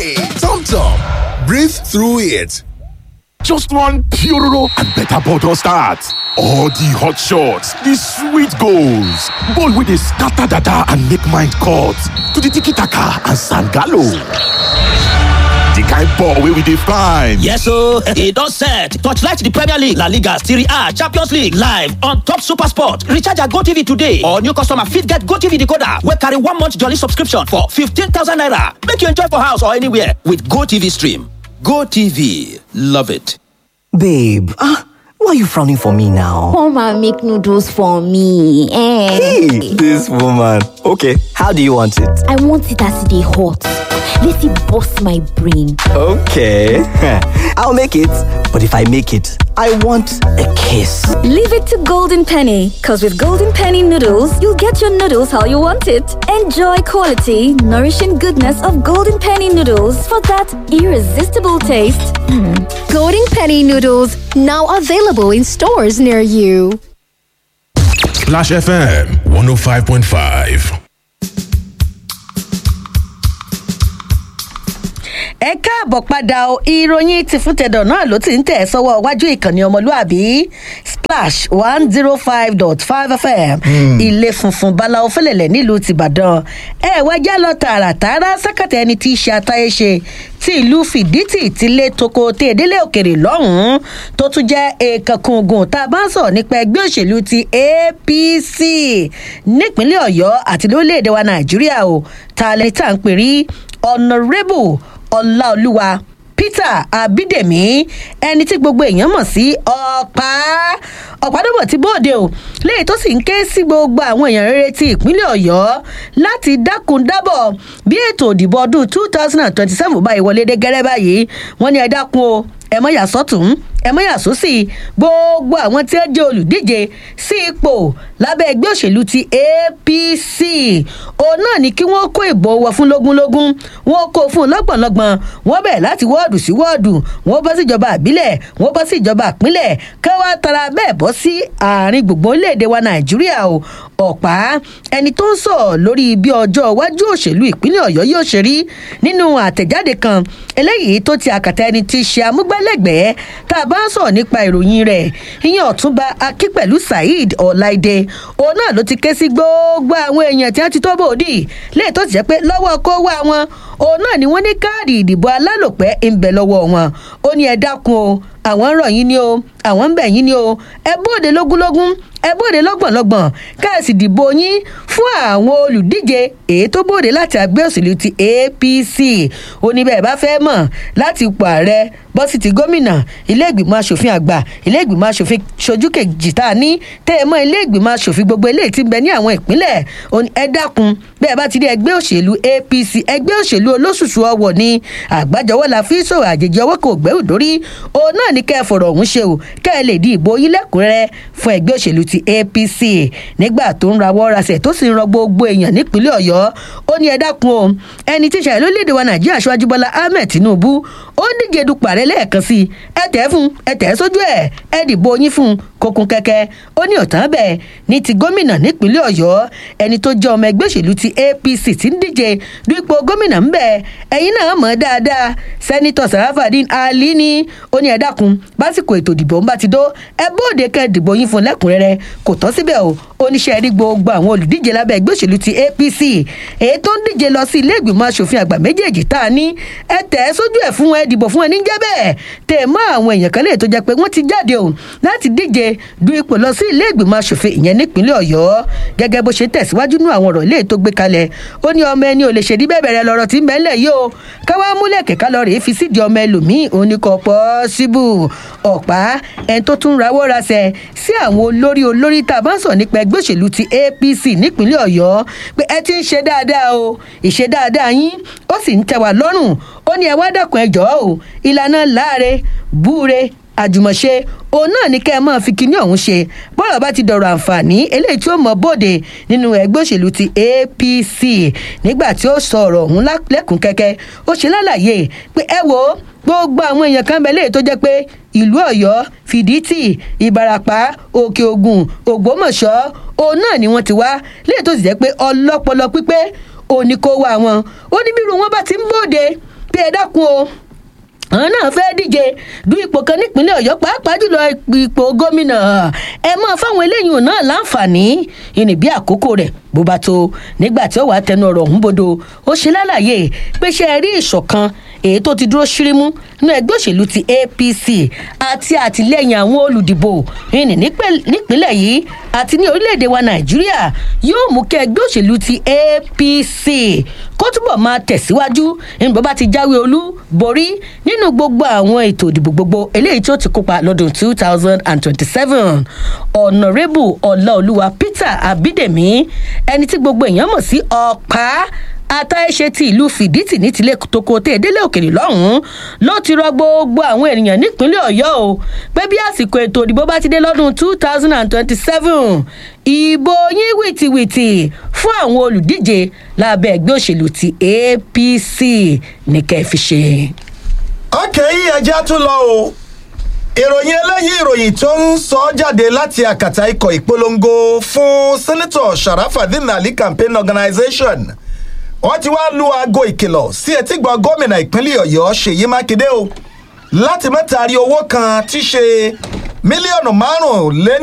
Hey, Tom Tom, breathe through it. Just one Puroro and better bottle start. All the hot shots, the sweet goals, ball with the scatter dada and make mind cut to the tiki taka and sangalo. The kind ball wey we dey find. Yes ooo, e don set. Torchlight the Premier League, La Liga, Serie A, Champions League live on top Super Sport. Recharge your GoTV today or new customer fit get GoTV decoder wey carry one month jolly subscription for 15,000 naira. Make you enjoy for house or anywhere with GoTV stream. GoTV, love it. Babe, ah, why are you frowning for me now? Come and make noodles for me. Eh. Hey, this woman. Okay, how do you want it? I want it as they hot. Let it bust my brain. Okay, I'll make it. But if I make it, I want a kiss. Leave it to Golden Penny, because with Golden Penny noodles, you'll get your noodles how you want it. Enjoy quality, nourishing goodness of Golden Penny noodles for that irresistible taste. Golden Penny noodles now available in stores near you. Splash FM 105.5. ẹ káàbọ̀ padà o ìròyìn ti fún tẹ̀dọ̀ náà ló ti ń tẹ̀ sọ́wọ́ iwájú ìkànnì ọmọlúàbí splash one zero five dot five fm ilé funfun báláwo fẹlẹ̀lẹ̀ nílùú tìbàdàn ẹ wá já lọ tààràtààrà sákàtà ẹni tí í ṣe àtàyè ṣe tí ìlú fìdítì ti lé toko tí ìdílé òkèrè lọ́hùn-ún tó tún jẹ́ èèkànkùngùn tá a bá ń sọ̀rọ̀ nípa ẹgbẹ́ òṣèlú ti apc nípínlẹ̀ ọ̀yọ́ àti lórílẹ̀‐èdè wa nàìjíríà o tá a lè tà ń pè rí honourable ọláolúwa peter abídèmí ẹni tí gbogbo èèyàn mọ̀ sí ọ̀pá ọ̀pádọ́bọ̀ tí bóde o léyìí tó sì ń ké sí gbogbo àwọn èèyàn rere ti ìpínlẹ̀ ọ̀yọ́ láti dákun dábọ̀ bí ètò òdìbò ọdún two thousand and twenty-seven báyìí wọlé dé gẹ́rẹ́ báyìí wọ́n ní ẹ dákun o ẹ mọ̀ yà sọ́tún ẹ mọ̀ yà sósì gbogbo àwọn tí ó jẹ́ olùdíje sí ipò lábẹ́ ẹgbẹ́ òṣèlú ti apc òun náà ni kí wọ́n kó ìbò wọ fún lógúnlógún wọ́n kó fún lọ́gbọ̀nlọ́gbọ̀n wọ́n bẹ̀ láti wọ́ọ̀dù sí wọ́ọ̀dù wọ́n bọ́ sí ìjọba àbílẹ̀ wọ́n bọ́ sí ìjọba àpínlẹ̀ káwá tara bẹ́ẹ̀ bọ́ sí àárín gbùngbùn orílẹ̀-èdè wa nàìjíríà o ọ̀pá ẹni tó ń sọ̀ lórí bí ọjọ́ iwájú òṣèlú ìpínlẹ̀ ọ̀yọ́ yóò ṣe rí nínú àtẹ̀jáde kan eléyìí tó ti àkàtà ẹni tí ṣe amúgbálẹ́gbẹ̀ẹ́ tá a bá ń sọ̀rọ̀ nípa ìròyìn rẹ̀ ìyẹn ọ̀túnba akínpẹ̀lú saheed ọ̀láìdẹ òun náà ló ti ké sí gbogbo àwọn èèyàn tí wọ́n ti tó bòdì léè tó ti jẹ́ pé lọ́wọ́ kó wá wọn òun náà ni wọ́n ní káàdì ìdìbò alálòpẹ́ ń bẹ lọ́wọ́ wọn ó ní ẹ dákun o àwọn ń rọ̀ yín ni o àwọn ń bẹ̀ yín ni o ẹ bóde lógúnlógún ẹ bóde lọ́gbọ̀nlọ́gbọ̀n káàsì dìbò yín fún àwọn olùdíje èyí tó bóde láti àgbẹ̀ òṣèlú ti apc ó ní bẹ́ẹ̀ bá fẹ́ mọ̀ láti ipò ààrẹ bọ́ sí ti gómìnà ilé ìgbìmọ̀ asòfin àgbà ilé ìgbìmọ̀ asòfin sojú kejì tá a ní tẹ́ ẹ mọ́ ilé ìgbìmọ̀ asòfin gbogbo eléyìí ti ń bẹ ní àwọn ìpínlẹ̀ ẹ dákun bẹ́ẹ̀ bá ti rí ẹgbẹ́ òṣèlú apc ẹgbẹ́ òṣèlú olóṣùṣù ọwọ̀ ni àgbájọwọ́ la fi sọ̀rọ̀ àjèjì ọwọ́ kò gbẹ́rù dórí òun náà ní kẹ́ ẹ fọ̀rọ̀ ọ̀hún ṣe o kẹ́ ẹ lè di ìbò yín lẹ́kùnrẹ́rẹ́ fún ẹgbẹ́ òṣèlú ti apc nígbà tó ń rawọ́ rasẹ̀ tó sì ń rọ gbogbo èèyàn nípínlẹ̀ ọ̀yọ́ ó ní ẹ dákun o ẹni tí ìṣàlẹ̀ lórílẹ̀‐èdè wa nàìjíríà aṣáájú bọ́lá ahmed tinubu ó ń díje dupò ààrẹ lẹ́ẹ̀kan sí i ẹ tẹ̀ fún ẹ tẹ̀ sójú ẹ̀ ẹ dìbò yín fún kókun kẹ́kẹ́ ó ní ọ̀tán bẹ́ẹ̀ ní ti gómìnà nípínlẹ̀ ọ̀yọ́ ẹni tó jẹ́ ọmọ ẹgbẹ́ òṣèlú ti apc ti ń díje du ipò gómìnà ń bẹ̀ ẹ̀yin náà mọ̀ dáadáa sẹ́nitọ̀ sarafadin ali ni ó ní ẹ dákun básìkò ètò ìdìbò ń bá ti dó ẹ bóde kẹ́ dìbò yín fún lẹ́kùnrẹ́rẹ́ kò tán síbẹ̀ o oníṣẹ́ rí gbogbo àwọn olùdíje lábẹ́ ẹgbẹ́ òṣèlú ti apc èyí tó ń díje lọ sí ilé ìgbìmọ̀ asòfin àgbà méjèèjì tá a ní ẹ tẹ̀ ẹ́ sójú ẹ̀ fún ẹ dìbò fún ẹ níjẹ́ bẹ́ẹ̀ tẹ̀ mọ́ àwọn èèyàn kan lè tó jẹ́ pé wọ́n ti jáde o láti díje du ipò lọ sí ilé ìgbìmọ̀ asòfin ìyẹn nípínlẹ̀ ọ̀yọ́ gẹ́gẹ́ bó ṣe tẹ̀síwájú nú àwọn ọ̀rọ̀ ilé tó gbé kalẹ̀ ó ní ọmọ ẹni ò lè ṣèdí bẹ́ẹ̀ bẹ̀rẹ̀ lọ́rọ̀ tí ń bẹ́ẹ̀ yìí o káwá múlẹ̀ kẹ̀kẹ́ lọ rèé fi sídìí ọmọ ẹlòmíì òun ni kò pọ̀ síbù ọ̀pá ẹni tó tún rawọ́ rasẹ̀ sí àwọn olórí olórí tá a bá ń sọ nípa ẹgbẹ́ òṣèlú ti apc nípínlẹ̀ ọ̀yọ́ pé ẹ ti ń ṣe dáadáa o ìṣe dáadáa yín ó sì ń tẹ wá lọ́rùn ó ní ẹ wá dẹ̀kun ẹ jọ̀ọ́ o ìlànà láàre búre àjùmọ̀ṣe òun náà ní kẹ́ ẹ máa fi kinní ọ̀hún ṣe bọ́ọ̀lù bá ti dọ̀rọ̀ àǹfààní eléyìí tí ó mọ bóde nínú ẹgbẹ́ òṣèlú ti apc nígbà tí ó sọ ọ̀rọ̀ ọ̀hún lẹ́kùn kẹ́kẹ́ ó ṣe lálàyé pé ẹ wo gbogbo àwọn èèyàn kan bẹ léyìí tó jẹ́ pé ìlú ọ̀yọ́ fìdítì ìbarapá òkè ògùn ògbómọ̀ṣọ́ òun náà ni wọ́n ti wá léyìí tó sì jẹ́ pé ọlọ́pọlọ pípé òní kó wá wọn ó ní bírú wọn bá ti ń bòde pé ẹ dákun o àwọn náà fẹ́ díje du ipò kan nípínlẹ̀ ọ̀yọ́ pàápàá jùlọ ipò gómìnà ẹ mọ́ fáwọn eléyìí náà láǹfààní ìní bí àkókò rẹ̀ bó bá tó nígbà tí ó wàá tẹnu ọ̀rọ̀ ọ̀hún bodò ó ṣe lálàyé pé ṣe rí ìṣọ̀kan èyí tó ti dúró ṣírímú nínú ẹgbẹ́ òṣèlú ti apc àti àtìlẹ́yìn àwọn olùdìbò ìní nípínlẹ̀ yìí àti ní orílẹ̀-èdè wa nàìjíríà yóò mú kí ẹgbẹ́ òṣèlú ti apc kó túbọ̀ máa tẹ̀síwájú nígbà bá ti jáwé olú borí nínú gbogbo àwọn ètò ìdìbò gbogbo eléyìí tí ó ti kópa lọ́dún two thousand and twenty-seven ọ̀nàrẹ́bù ọ̀làolúwa peter abídèmí ẹni tí gbogbo èèyàn mọ̀ sí ọ̀pá àtàìṣe ti ìlú fìdítì ní tilẹ̀ toko tẹ̀ délé òkèrè lọ́hùn-ún ló ti rọ gbogbo àwọn ènìyàn nípínlẹ̀ ọ̀yọ́ o pé bí àsìkò ètò ìdìbò bá ti dé lọ́dún two thousand and twenty-seven ìbò yín wìtìwìtì fún àwọn olùdíje lábẹ́ ẹgbẹ́ òṣèlú ti apc ní kẹ́ẹ̀fì ṣe. ọkẹ́ yìí ẹja tún lọ o ìròyìn eléyìí ìròyìn tó ń sọ jáde láti àkàtà ikọ̀ ìpolongo fún sẹ́nẹ́tọ̀ sharafadin ali campaign organization wọ́n ti wá lu aago ìkìlọ̀ sí etígbọ̀ gómìnà ìpínlẹ̀ ọ̀yọ́ ṣèyí mákindé o láti mẹ́ta rí owó kan tí ṣe mílíọ̀nù márùn-ún lé